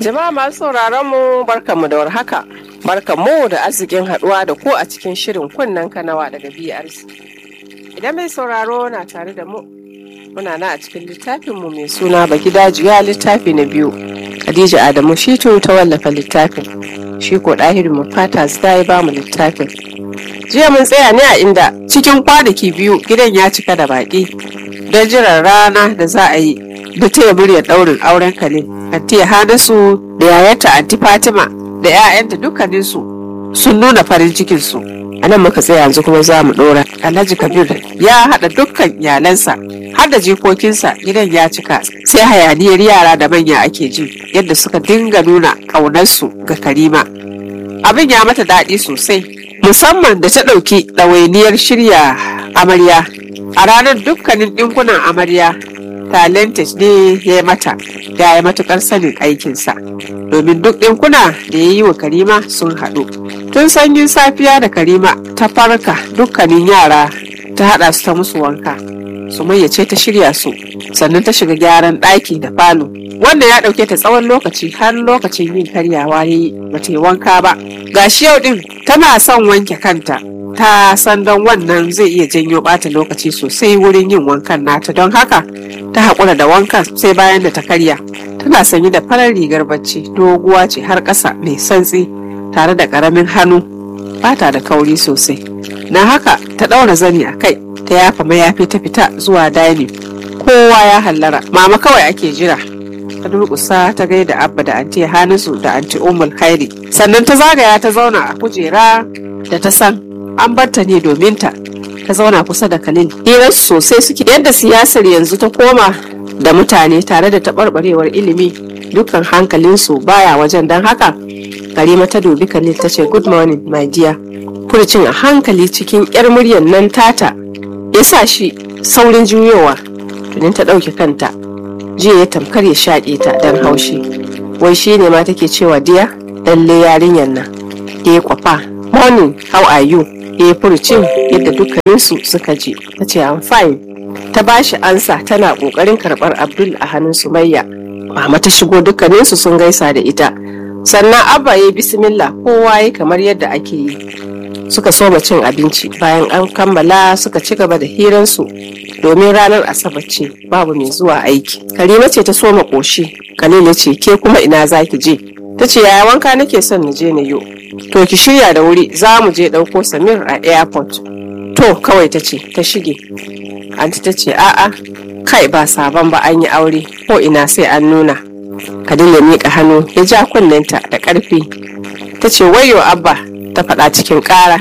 Jama'a masu sauraron mu barkanmu da warhaka. Barkanmu da arzikin haduwa da ku a cikin shirin kunnen kanawa daga BRC. Idan mai sauraro na tare da mu, muna na a cikin littafinmu mai suna Bagidajiya littafi na biyu. Khadija Adamu Shitu ta wallafa littafin. Shi ko ɗahiru mu fata ta yi bamu littafin. Jiya mun tsaya ne a inda cikin kwanaki biyu gidan ya cika da baƙi don jiran rana da za a yi da taya muryar ɗaurin auren Khalil. Anti Hanasu da yayarta Anti Fatima da 'ya'yanta dukkaninsu sun nuna farin cikinsu. A nan muka tsaya yanzu kuma za mu ɗora. Alhaji Kabir ya haɗa dukkan iyalansa har da jikokinsa gidan ya cika sai hayaniyar yara da manya ake ji yadda suka dinga nuna ƙaunarsu ga Karima. Abin ya mata daɗi sosai musamman da ta ɗauki ɗawainiyar shirya amarya. A ranar dukkanin ɗinkunan amarya talented ne ya yi mata ya yi matukar sanin aikinsa domin duk ɗinkuna da ya yi wa karima sun haɗu tun sanyin safiya da karima ta farka dukkanin yara ta haɗa su ta musu wanka sumayya ce ta shirya su sannan ta shiga gyaran ɗaki da falo wannan ya ɗauke ta tsawon lokaci har lokacin yin karyawa ya yi bata yi wanka ba gashi yau ɗin tana son wanke kanta ta san don wannan zai iya janyo ɓata lokaci sosai wurin yin wankan nata don haka ta haƙura da wankan sai bayan da ta karya tana sanye da farar rigar bacci doguwa ce har ƙasa mai santsi tare da ƙaramin hannu bata da kauri sosai na haka ta ɗaura zani a kai ta yafa mayafi ta fita zuwa dining kowa ya hallara mama kawai ake jira ta durƙusa ta gaida abba da anti hanisu da anti umul khairi sannan ta zagaya ta zauna a kujera da ta san an barta ne domin ta ta zauna kusa da Khalil. Hirar sosai suke yadda siyasar yanzu ta koma da mutane tare da taɓarɓarewar ilimi dukkan hankalinsu baya wajen don haka Karima ta dubi Khalil ta ce good morning my dear. Furcin a hankali cikin yar muryar nan tata ya sa shi saurin juyowa tunin ta ɗauke kanta jiya ya tamkar ya shaƙe ta don haushi wai shi ne ma take cewa diya lalle yarinyar nan ya kwafa morning how are you ya yi furucin yadda dukkaninsu suka ji ta ce I'm fine ta bashi ansa tana kokarin karbar Abdul a hannun Sumayya mama ta shigo dukkaninsu sun gaisa da ita sannan abba ya bismillah kowa ya kamar yadda ake yi suka soma cin abinci bayan an kammala suka ci gaba da hiransu domin ranar asabar ce babu mai zuwa aiki karima ce ta soma koshi kalila ce ke kuma ina zaki je ta ce yaya wanka nake son na je na yo to ki shirya da wuri za mu je ɗauko samir a airport to kawai ta ce ta shige anti ta ce a'a kai ba sabon ba an yi aure ko ina sai an nuna kadin ya miƙa hannu ya ja kunnenta da ƙarfi ta ce wayo abba ta faɗa cikin ƙara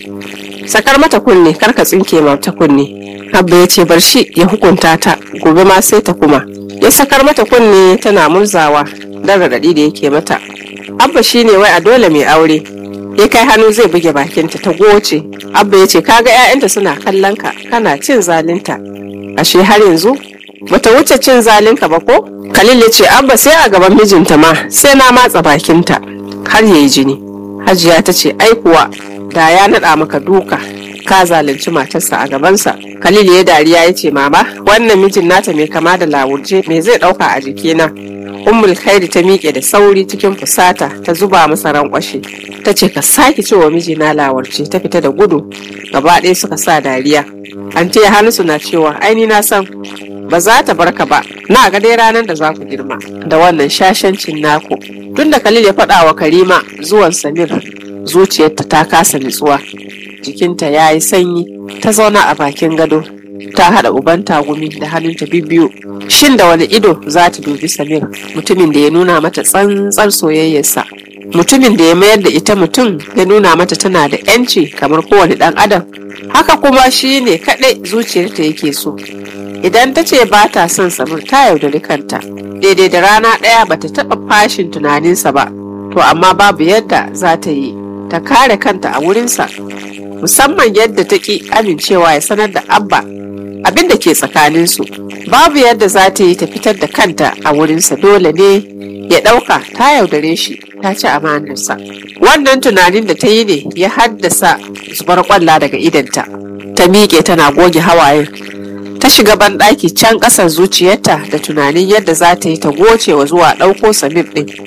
sakar mata kunne kar ka tsinke mata kunne abba ya ce bar shi ya hukunta ta gobe ma sai ta kuma ya sakar mata kunne tana murzawa dan raɗaɗi da yake mata abba shine wai a dole mai aure ya kai hannu zai buge bakinta ta goce abba ya ce kaga 'ya'yanta suna kallon ka kana cin zalinta ashe har yanzu bata wuce cin zalinka ba ko khalil ya ce abba sai a gaban mijinta ma sai na matsa bakinta har yayi jini hajiya ta ce ai kuwa da ya naɗa maka duka ka zalunci matarsa a gabansa khalil ya dariya ya ce mama wannan mijin nata mai kama da lawurje me zai ɗauka a jikina ummul khairi ta miƙe da sauri cikin fusata ta zuba masa rankwashe ta ce ka sake cewa mijina lawarce ta fita da gudu gaba ɗaya suka sa dariya an ya hannu na cewa aini na san ba za ta barka ba na ga dai ranar da za ku girma da wannan shashancin naku tun da khalil ya faɗa wa karima zuwan samir zuciyarta ta kasa nutsuwa jikinta ya yi sanyi ta zauna a bakin gado ta haɗa uban tagumi da hannunta bibbiyu shin da wani ido za ta dubi samir mutumin da ya nuna mata tsantsar soyayyarsa mutumin da ya mayar da ita mutum ya nuna mata tana da yanci kamar kowane ɗan adam haka kuma shi ne kaɗai zuciyarta yake so idan ta ce ba ta son samir ta yaudari kanta daidai da rana ɗaya ba ta taɓa fashin tunaninsa ba to amma babu yadda za ta yi ta kare kanta a wurinsa musamman yadda ta ƙi amincewa ya sanar da abba abin da ke tsakaninsu babu yadda za ta yi ta fitar da kanta a wurinsa dole ne ya ɗauka ta yaudare shi ta ci amanarsa wannan tunanin da ta yi ne ya haddasa zubar kwalla daga idanta ta miƙe tana goge hawayen ta shiga banɗaki can ƙasar zuciyarta da tunanin yadda za ta yi ta gocewa zuwa ɗauko samir ɗin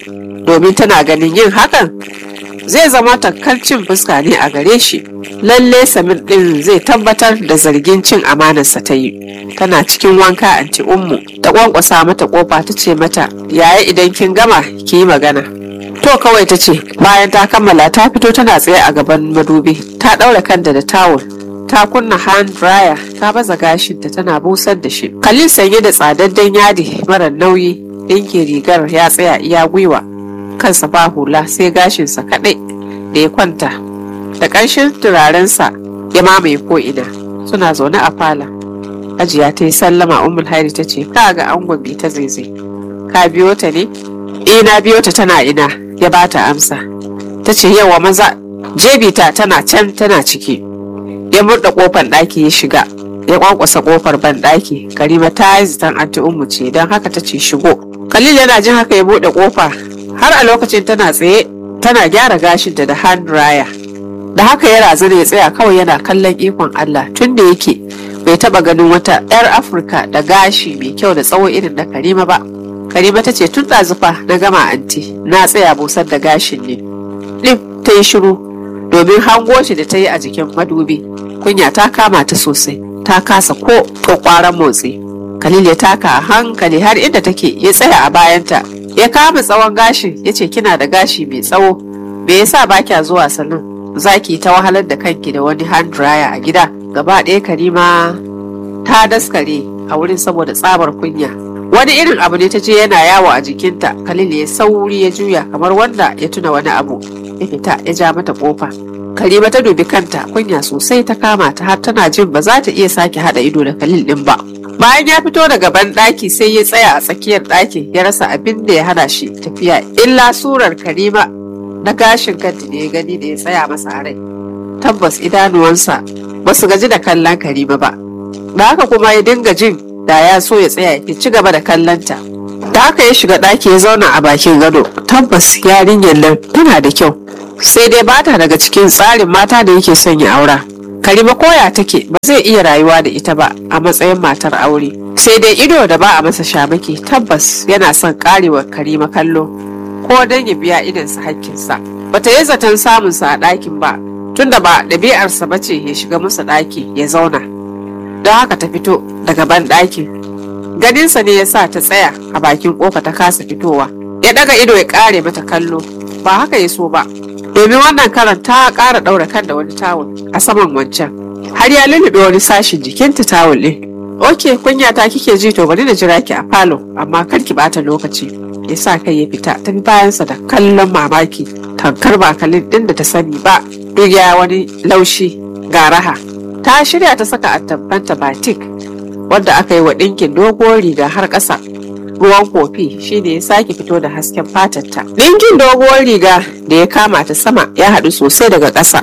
domin tana ganin yin hakan zai zama takkar cin fuska ne a gare shi lalle samir din zai tabbatar da zargin cin amanarsa ta yi tana cikin wanka anti ummu ta kwankwasa mata kofa ta ce mata yaya idan kin gama ki yi magana to kawai ta ce bayan ta kammala ta fito tana tsaye a gaban madubi ta ɗaura kanta da tawul ta kunna hand dryer ta baza gashinta tana busar da shi khalil sanye da tsadaddan yadi mara nauyi ɗinke rigar ya tsaya iya gwiwa kansa ba hula sai gashinsa kaɗai da ya kwanta da ƙarshen turarensa ya mamaye ko'ina suna zaune a fala hajiya ta yi sallama umul hairi ta ce ka ga angon bi ta zaizai ka biyo ta ne ina biyo ta tana ina ya ba ta amsa ta ce yawa maza jebita tana can tana ciki ya murda kofar ɗaki ya shiga ya kwankwasa kofar ban ɗaki karima ta yi zitan anti ummu ce don haka ta ce shigo khalil yana jin haka ya buɗe kofa har a lokacin tana tsaye tana gyara gashinta da hand dryer da haka ya razana ya tsaya kawai yana kallon ikon Allah tun da yake bai taba ganin wata 'yar Afirka da gashi mai kyau da tsawo irin na Karima ba. Karima ta ce tun ɗazufa na gama anti na tsaya busar da gashin ne. Ɗin ta yi shiru domin hango shi da ta yi a jikin madubi. Kunya ta kama ta sosai ta kasa ko kwakwaran motsi. Khalil ya taka a hankali har inda take ya tsaya a bayanta ya kama tsawon gashin ya ce kina da gashi mai tsawo me yasa ba kya zuwa salon zaki ta wahalar da kanki da wani hand dryer a gida gaba ɗaya karima ta daskare a wurin saboda tsabar kunya wani irin abu ne ta je yana yawo a jikinta khalil ya sauri ya juya kamar wanda ya tuna wani abu ya fita ya ja mata kofa karima ta dubi kanta kunya sosai ta kama ta har tana jin ba za ta iya sake hada ido da khalil din ba bayan ya fito daga ban ɗaki sai ya tsaya a tsakiyar ɗakin ya rasa abin da ya hana shi tafiya illa surar karima na gashin kanta da ya gani da ya tsaya masa a rai tabbas idanuwansa ba su gaji da kallon karima ba da haka kuma ya dinga jin da ya so ya tsaya ya ci gaba da kallonta da haka ya shiga ɗaki ya zauna a bakin gado tabbas yarinyar nan tana da kyau sai dai bata daga cikin tsarin mata da yake son ya aura karima koya take ba zai iya rayuwa da ita ba a matsayin matar aure sai dai ido da ba a masa shamaki tabbas yana son karewa karima kallo ko don ya biya idansa hakkinsa bata yi zaton samunsa a ɗakin ba tunda ba ɗabi'arsa ba ce ya shiga masa ɗaki ya zauna don haka ta fito daga ban ɗakin ganinsa ne ya sa ta tsaya a bakin ƙofa ta kasa fitowa ya ɗaga ido ya ƙare mata kallo ba haka ya so ba domin wannan karan ta ƙara ɗaura kan da wani tawul a saman wancan har ya lulluɓe wani sashin jikinta tawul ɗin ok kunya ta kike ji to bari na jira ki a falo amma kar ki bata lokaci ya sa kai ya fita ta bi bayansa da kallon mamaki tankar bakalin ɗin da ta sani ba duk ya wani laushi ga raha ta shirya ta saka attabbanta batik wanda aka yi wa ɗinkin doguwar riga har ƙasa ruwan kofi shine ya sake fito da hasken fatarta ɗinkin doguwar riga da ya kama ta sama ya haɗu sosai daga ƙasa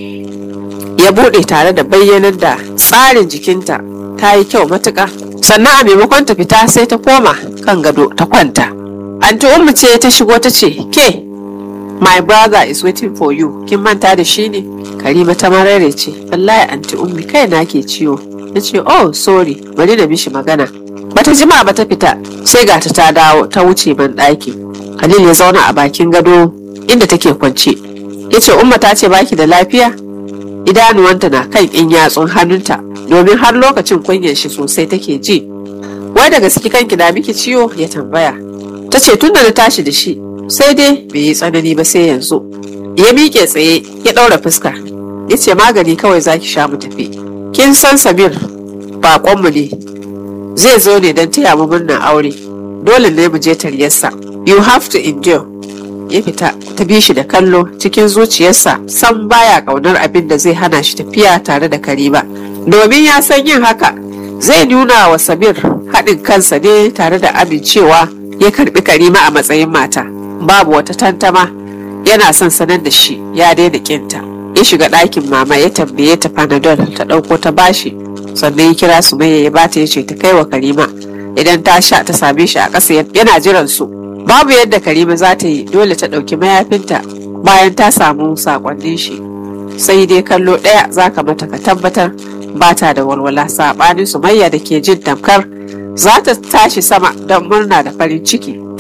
ya buɗe tare da bayyanar da tsarin jikinta ta yi kyau matuƙa sannan a maimakon ta fita sai ta koma kan gado ta kwanta anti ummu ce ta shigo ta ce ke my brother is waiting for you kin manta da shi ne karima ta marare ce wallahi anti ummi kai na ke ciwo na ce oh sorry bari na mishi magana bata jima ba ta fita sai gata ta dawo ta wuce ban ɗaki Khalil ya zauna a bakin gado inda take kwance ya ce umma ta ce baki da lafiya idanuwanta na kan in yatsun hannunta domin har lokacin kunyar shi sosai take ji wai da gaske kanki na miki ciwo ya tambaya ta ce tunda na tashi da shi sai dai bai yi tsanani ba sai yanzu ya miƙe tsaye ya ɗaura fuska ya ce magani kawai zaki sha mu tafi kin san samir baƙonmu ne zai zo ne don taya mu murnar aure dole ne mu je taryarsa you have to endure ya fita ta bi shi da kallo cikin zuciyarsa san baya kaunar abin da zai hana shi tafiya tare da karima domin ya san yin haka zai nuna wa samir haɗin kansa ne tare da amincewa ya karbi karima a matsayin mata babu wata tantama yana son sanar da shi ya daina kinta ya shiga ɗakin mama ya tambaye ta panadol ta ɗauko ta bashi sannan ya kira su mai ya bata ya ce ta kai wa karima idan ta sha ta same shi a ƙasa yana jiran su babu yadda karima za ta yi dole ta ɗauki mayafinta bayan ta samu saƙonnin shi sai dai kallo ɗaya za ka mata ka tabbatar ba ta da walwala saɓanin sumayya da ke jin tamkar za ta tashi sama don murna da farin ciki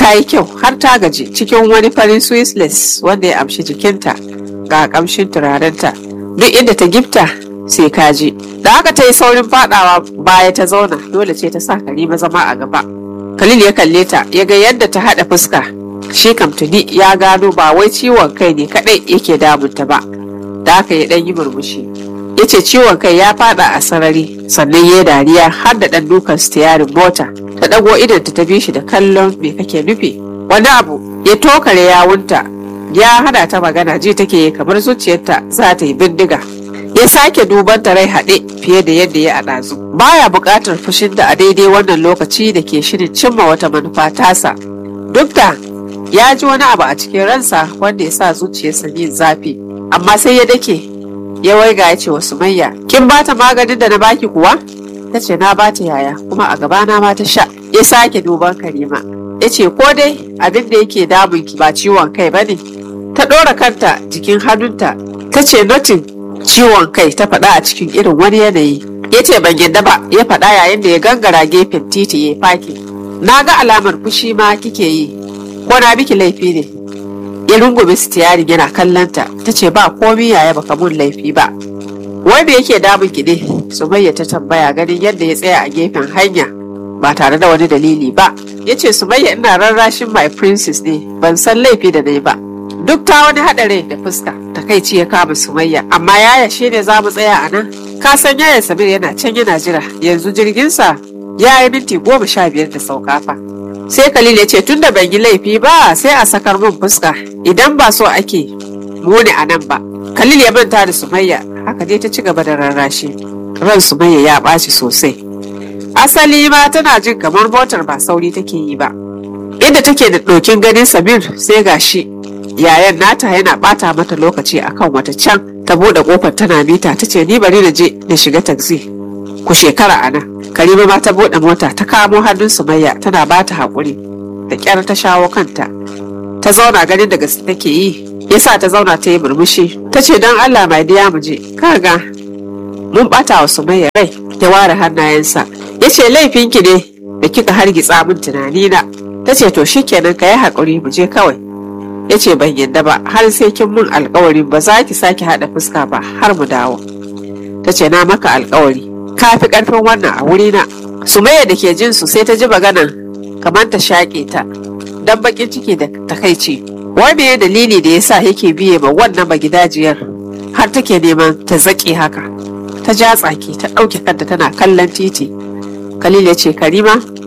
ta yi kyau har ta gaji cikin wani farin swissless wanda ya amshi jikinta ga kamshin turarenta duk inda ta gifta sai kaji da haka ta yi saurin fadawa baya ta zauna dole ce ta sa karima zama a gaba khalil ya kalle ta ya ga yadda ta haɗa fuska shi kam tuni ya gano ba wai ciwon kai ne kadai yake damunta ba da haka ya ɗan yi murmushi ya ce ciwon kai ya fada a sarari sannan ya dariya har da ɗan dukan stiyarin mota ta ɗago idanta ta bi shi da kallon me kake nufi wani abu ya tokare yawunta ya hada ta magana ji take kamar zuciyarta za ta yi bindiga ya sake duban ta rai haɗe fiye da yadda ya a ɗazu baya buƙatar fushin da a daidai wannan lokaci da ke shirin cimma wata manufa tasa duk da ya ji wani abu a cikin ransa wanda ya sa zuciyarsa yin zafi amma sai ya dake ya waiga ya ce wa sumayya kin bata maganin da na baki kuwa ta ce na bata yaya kuma a gabana ma ta sha ya sake duban karima ya ce ko dai abin da yake damun ki ba ciwon kai ba ne ta ɗora kanta jikin hannunta ta ce notin ciwon kai ta faɗa a cikin irin wani yanayi ya ce ban yadda ba ya faɗa yayin da ya gangara gefen titi ya faki na ga alamar fushi ma kike yi ko na biki laifi ne ya rungume sitiyarin yana kallonta ta ce ba komi yaya baka mun laifi ba wai me yake damun ki ne sumayya ta tambaya ganin yadda ya tsaya a gefen hanya ba tare da wani dalili ba ya ce sumayya ina rarrashin my princess ne ban san laifi da na yi ba duk ta wani haɗari da fuska takaici ya kama sumayya amma yaya shi ne za mu tsaya a nan ka san yaya samir yana can yana jira yanzu jirginsa ya yi minti goma sha biyar da sauka fa sai khalil ya ce tunda ban yi laifi ba sai a sakar min fuska idan ba so ake muni a nan ba khalil ya manta da sumayya haka dai ta ci gaba da rarrashi ran sumayya ya ɓaci sosai asali ma tana jin kamar motar ba sauri take yi ba inda take da ɗokin ganin samir sai gashi yayan nata yana ɓata mata lokaci akan wata can ta buɗe ƙofar tana mita ta ce ni bari na je na shiga taxi ku shekara a nan karima ma ta buɗe mota ta kamo hannun sumayya tana ba ta haƙuri da ƙyar ta shawo kanta ta zauna ganin da gaske take yi yasa ta zauna ta yi murmushi ta ce don allah mai diya mu je kaga mun ɓata wa sumayya rai ya ware hannayensa ya ce laifinki ne da kika hargitsa min tunanina ta ce to shikenan ka yi haƙuri mu je kawai ya ce ban yadda ba har sai kin mun alkawarin ba za ki sake haɗa fuska ba har mu dawo ta ce na maka alkawari ka fi ƙarfin wannan a wurina sumayya da ke jin su sai ta ji maganan kamar ta shaƙe ta dan bakin ciki da takaici wai me dalili da yasa yake biye ma wannan magidajiyar har take neman ta zaƙe haka ta ja tsaki ta ɗauke kanta tana kallon titi khalil ya ce karima